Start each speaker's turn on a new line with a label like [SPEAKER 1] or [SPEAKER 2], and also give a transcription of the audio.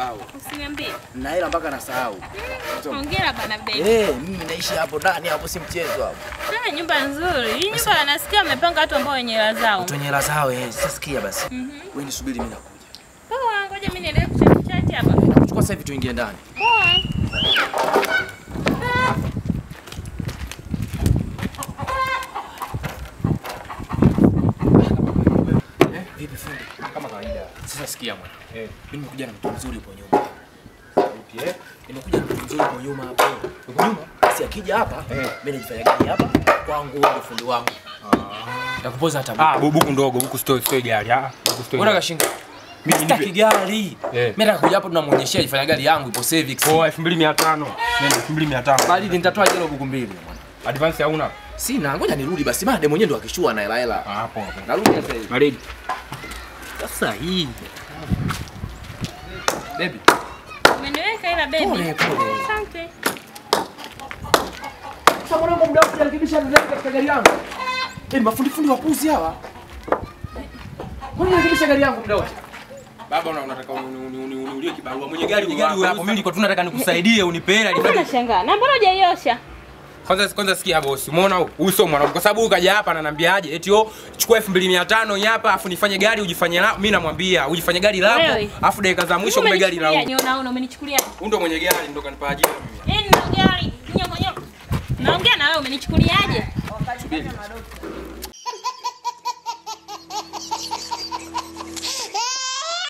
[SPEAKER 1] nasahau.
[SPEAKER 2] Usiniambie.
[SPEAKER 1] Na hela mpaka nasahau.
[SPEAKER 2] Hongera bana baby.
[SPEAKER 1] Eh, mimi naishi hapo ndani hapo si mchezo hapo.
[SPEAKER 2] Ah, nyumba nzuri. Hii nyumba nasikia wamepanga watu ambao wenye hela zao.
[SPEAKER 1] Watu wenye hela zao eh, sasa sikia basi.
[SPEAKER 2] Mhm.
[SPEAKER 1] Wewe nisubiri mimi nakuja.
[SPEAKER 2] Poa, ngoja mimi niendelee kuchat chat hapa.
[SPEAKER 1] Nakuchukua sasa hivi tuingie ndani.
[SPEAKER 2] Poa.
[SPEAKER 1] Eh, vipi fundi?
[SPEAKER 3] Kama kawaida.
[SPEAKER 1] Sasa sikia mwana.
[SPEAKER 3] Eh.
[SPEAKER 1] Mimi nimekuja na mtu mzuri upo nyuma.
[SPEAKER 3] Vipi eh?
[SPEAKER 1] Nimekuja na mtu mzuri upo nyuma hapo.
[SPEAKER 3] Uko nyuma?
[SPEAKER 1] Basi akija hapa,
[SPEAKER 3] Eh.
[SPEAKER 1] mimi najifanya gari hapa kwangu ndio fundi wangu. Nitakupoza hata
[SPEAKER 3] Ah, bu- buku ndogo, buku stoi stoi gari. Ah, buku stoi.
[SPEAKER 1] Mbona kashinga?
[SPEAKER 3] Mimi
[SPEAKER 1] Mimi sitaki gari.
[SPEAKER 3] Eh.
[SPEAKER 1] Mimi nataka kuja hapo tunamuonyeshia jifanya gari yangu ipo Civic.
[SPEAKER 3] Poa 2500. Nenda 2500.
[SPEAKER 1] Bali nitatoa jelo buku mbili mwana.
[SPEAKER 3] Advance hauna?
[SPEAKER 1] Sina, ngoja nirudi basi. Maana demu mwenyewe ndo akishua na hela hela.
[SPEAKER 3] Ah, poa. poa.
[SPEAKER 1] Narudi sasa hivi.
[SPEAKER 3] Baridi. Sasa hii.
[SPEAKER 1] Baby.
[SPEAKER 2] Umeniweka ila baby.
[SPEAKER 1] Pole pole.
[SPEAKER 2] Asante.
[SPEAKER 1] Sasa mwanangu muda wote anarekebisha ndani katika gari yangu. Eh, mafundi fundi wapuzi hawa. Kwani anarekebisha gari yangu muda wote?
[SPEAKER 3] Baba una- unataka uni- uni- uni- uniulie kibarua. Mwenye gari huyo hapo. Mimi nilikuwa tu nataka nikusaidie unipe hela.
[SPEAKER 2] Mbona nashangaa? Na mbona hujaiosha?
[SPEAKER 3] Kwanza kwanza sikia boss, umeona huyu? huyu sio mwanangu kwa sababu huyu kaja hapa ananiambiaje eti oh chukua 2500 hii hapa afu nifanye gari ujifanye la mimi namwambia ujifanye gari lako
[SPEAKER 2] Wewe.
[SPEAKER 3] afu dakika za mwisho kumbe gari la huyu.
[SPEAKER 2] Umenichukulia nyona una umenichukulia.
[SPEAKER 3] Huyu ndo mwenye gari ndo kanipa ajira.
[SPEAKER 2] Eh, nina gari. Nyongo nyongo. Naongea na wewe umenichukuliaje?
[SPEAKER 1] Subiri.